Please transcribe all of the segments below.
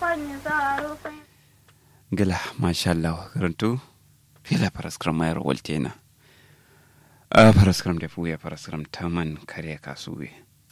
gila mashallah karantu fila paraskram mayar waltena a paraskram da fuya paraskram taman kare kasuwe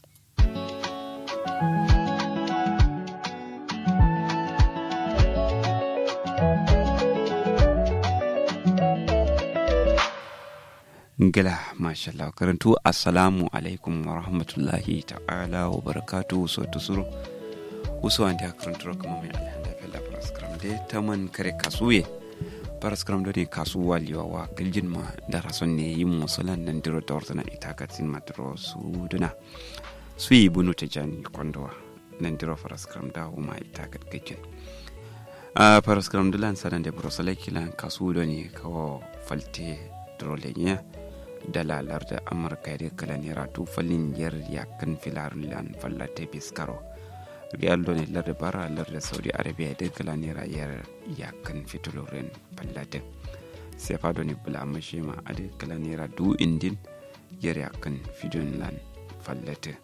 gila mashallah karantu assalamu alaikum wa rahmatullahi ta'ala wa barakatu so tusuro uso ande karantu kuma mai alhanda fela paraskram de taman kare kasuwe paraskram do ne kasuwa liwawa giljin ma da rason ne yin musulan nan diro da warzana ita katsin madro su duna su yi bunu ta jani kwandowa nan diro paraskram da ma ita katkakin a paraskram dulan sanan da brosalai kilan kasu do ne kawo falte drolenya dalalar da amurka da kala naira tufalin yar yakan filarun lan fallate biskaro riyal ne lar da bara lar da saudi arabia da kala naira yar yakan fitolorin fallate sai fa ne bula mashi ma a da kala naira du indin yar yakan fidon lan fallate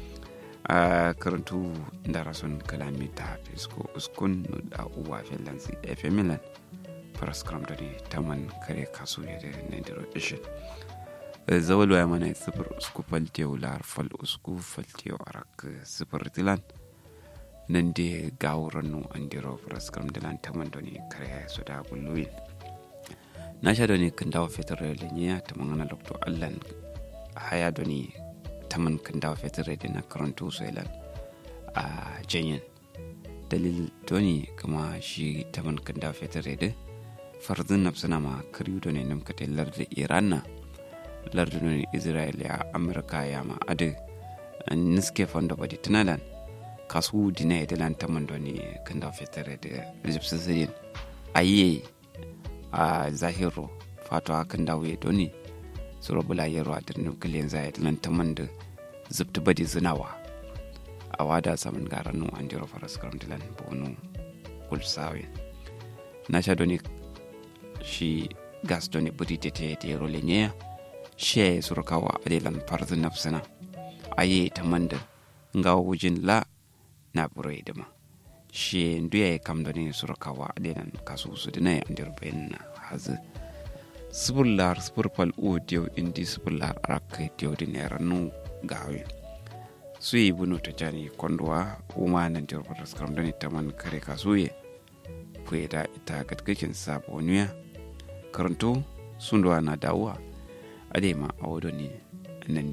a karantu da rason kalamita fisko uskun da uwa finlansi fm milan faraskram da ne taman kare kasu ya da nandiro ishin zawal waya mana sifir usku faltew lar fal usku faltew arak sifir dilan nan de gawuran nu andiro faraskram dilan taman da ne kare su da gulluyin na sha da ne kan dawo fetur da ne ta mangana lokto allan haya da ne taman kan dawo fetur da na karanto su ilan a janyen dalil doni kama shi taman kan dawo fetur da farzin nafsana ma kariyu da ne namkata larda iran na lardunan israel ya amurka ya ma adu niske fondo badi tunalan kasu dina ya dilan taman da ne kan da fitare da egyptian syrian aye a zahiro fato kan da wuye doni suro bula yaro a dirnin kiliyan zai dilan taman da zubta badi zinawa a wada saman garanu an jiro faras karam dilan bonu kulsawe na sha doni shi gas doni budi tete te yaro lenyaya she surkawa adelan farzu nafsina aye ta manda nga wujin la na burai dama she nduya ya kam ne surkawa adelan kasu su dina ya andir bayan na hazu sibullar sibirfal o diyo indi sibullar araka diyo din ya ranu gawe su yi bunu ta jani kwanduwa uma nan dir fatas karam dani taman kare kasu ye kuwa da ita gatgakin saboniya karanto sunduwa na dawuwa adema a wado ne nan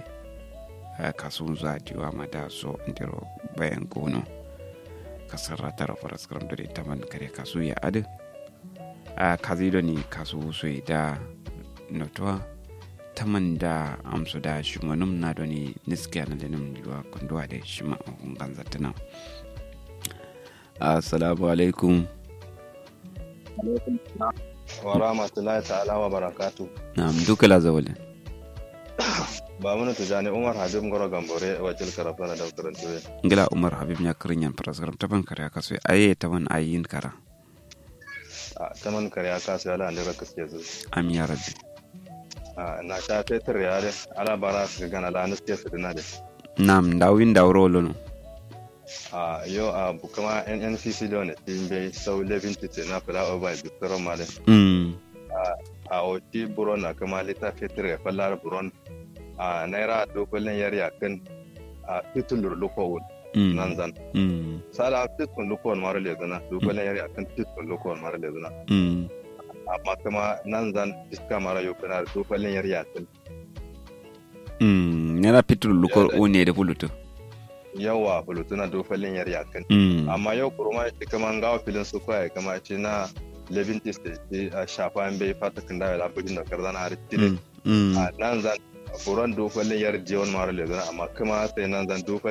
da kasuwan zuwa diwa ma da so ndiro bayan gono kasar ratara faras karam da ta man kare kasu ya adu a kazi da ni kasu so da notuwa ta man da amsu da shi manum na da ni niske na da nim diwa kunduwa da shi ma hun ganza tana assalamu alaikum wa rahmatullahi ta'ala wa barakatu na'am duka la zawalin ba mun tujani umar habib ngoro gambore wajil karafana da karantuwe ngila umar habib nya kirinyan paraskaram taban kare aka so aye taban ayin kara a taman kare aka so ala andira kaske zu am ya rabbi a na ta fetur ya de ala bara su gana la nuske su dina de nam dawin dawro lono a yo a bukama nnpc da wani timbe sau levin titi na fila over bistro male mm a oti buron na kama lita fetur ya fallar buron a naira dokolin yar yakin a titulur lukowun mm nan zan mm sala titkun lukowun mara lezuna dokolin yar yakin titkun lukowun mara lezuna mm amma kuma nan zan iska mara yokuna dokolin yar yakin mm yana fitur lukor o ne da bulutu yawa bulutuna dokolin yar yakin mm amma yau kurma shi kama gawa filin su kwaya kama ce na levin tiste a shafa bai fata kan dawo da abin da karzana har tire mm mm a nan zan furan dokolin yar jiwon mara lezuna amma kuma sai nan zan dokolin